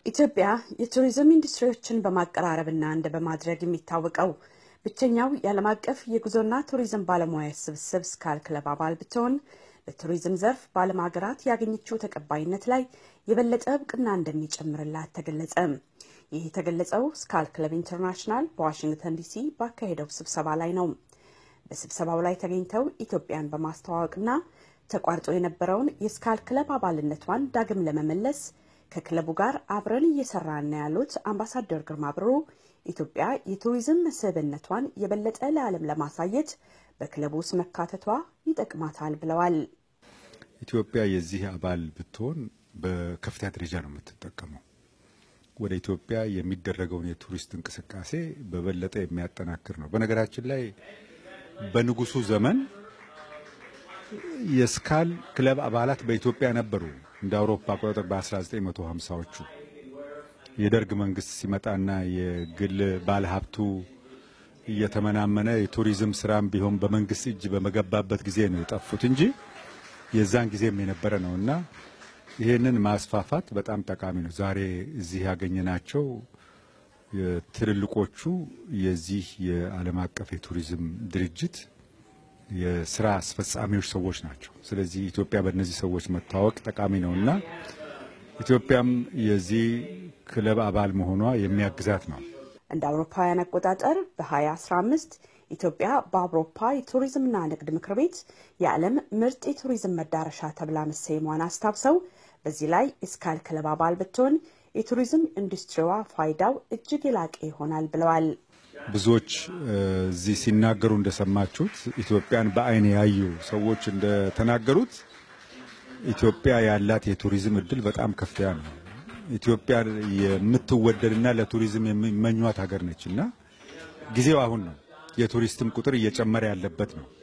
ኢትዮጵያ የቱሪዝም ኢንዱስትሪዎችን በማቀራረብና እንደ በማድረግ የሚታወቀው ብቸኛው የዓለም አቀፍ የጉዞና ቱሪዝም ባለሙያ ስብስብ ስካል ክለብ አባል ብትሆን በቱሪዝም ዘርፍ በዓለም ሀገራት ያገኘችው ተቀባይነት ላይ የበለጠ እውቅና እንደሚጨምርላት ተገለጸ። ይህ የተገለጸው ስካል ክለብ ኢንተርናሽናል በዋሽንግተን ዲሲ ባካሄደው ስብሰባ ላይ ነው። በስብሰባው ላይ ተገኝተው ኢትዮጵያን በማስተዋወቅና ተቋርጦ የነበረውን የስካል ክለብ አባልነቷን ዳግም ለመመለስ ከክለቡ ጋር አብረን እየሰራን ነው ያሉት አምባሳደር ግርማ ብሩ ኢትዮጵያ የቱሪዝም መስህብነቷን የበለጠ ለዓለም ለማሳየት በክለቡ ውስጥ መካተቷ ይጠቅማታል ብለዋል። ኢትዮጵያ የዚህ አባል ብትሆን በከፍተኛ ደረጃ ነው የምትጠቀመው። ወደ ኢትዮጵያ የሚደረገውን የቱሪስት እንቅስቃሴ በበለጠ የሚያጠናክር ነው። በነገራችን ላይ በንጉሱ ዘመን የስካል ክለብ አባላት በኢትዮጵያ ነበሩ። እንደ አውሮፓ አቆጣጠር በ1950ዎቹ የደርግ መንግስት ሲመጣና የግል ባለሀብቱ እየተመናመነ የቱሪዝም ስራም ቢሆን በመንግስት እጅ በመገባበት ጊዜ ነው የጠፉት እንጂ የዛን ጊዜም የነበረ ነው እና ይህንን ማስፋፋት በጣም ጠቃሚ ነው። ዛሬ እዚህ ያገኘናቸው ትልልቆቹ የዚህ የዓለም አቀፍ የቱሪዝም ድርጅት የስራ አስፈጻሚዎች ሰዎች ናቸው። ስለዚህ ኢትዮጵያ በእነዚህ ሰዎች መታወቅ ጠቃሚ ነው እና ኢትዮጵያም የዚህ ክለብ አባል መሆኗ የሚያግዛት ነው። እንደ አውሮፓውያን አቆጣጠር በ2015 ኢትዮጵያ በአውሮፓ የቱሪዝምና ንግድ ምክር ቤት የዓለም ምርጥ የቱሪዝም መዳረሻ ተብላ መሰየሟን አስታውሰው በዚህ ላይ የስካል ክለብ አባል ብትሆን የቱሪዝም ኢንዱስትሪዋ ፋይዳው እጅግ የላቀ ይሆናል ብለዋል። ብዙዎች እዚህ ሲናገሩ እንደሰማችሁት ኢትዮጵያን በዓይን ያዩ ሰዎች እንደተናገሩት ኢትዮጵያ ያላት የቱሪዝም እድል በጣም ከፍተኛ ነው። ኢትዮጵያ የምትወደድና ለቱሪዝም የሚመኟት ሀገር ነች እና ጊዜው አሁን ነው። የቱሪስትም ቁጥር እየጨመረ ያለበት ነው።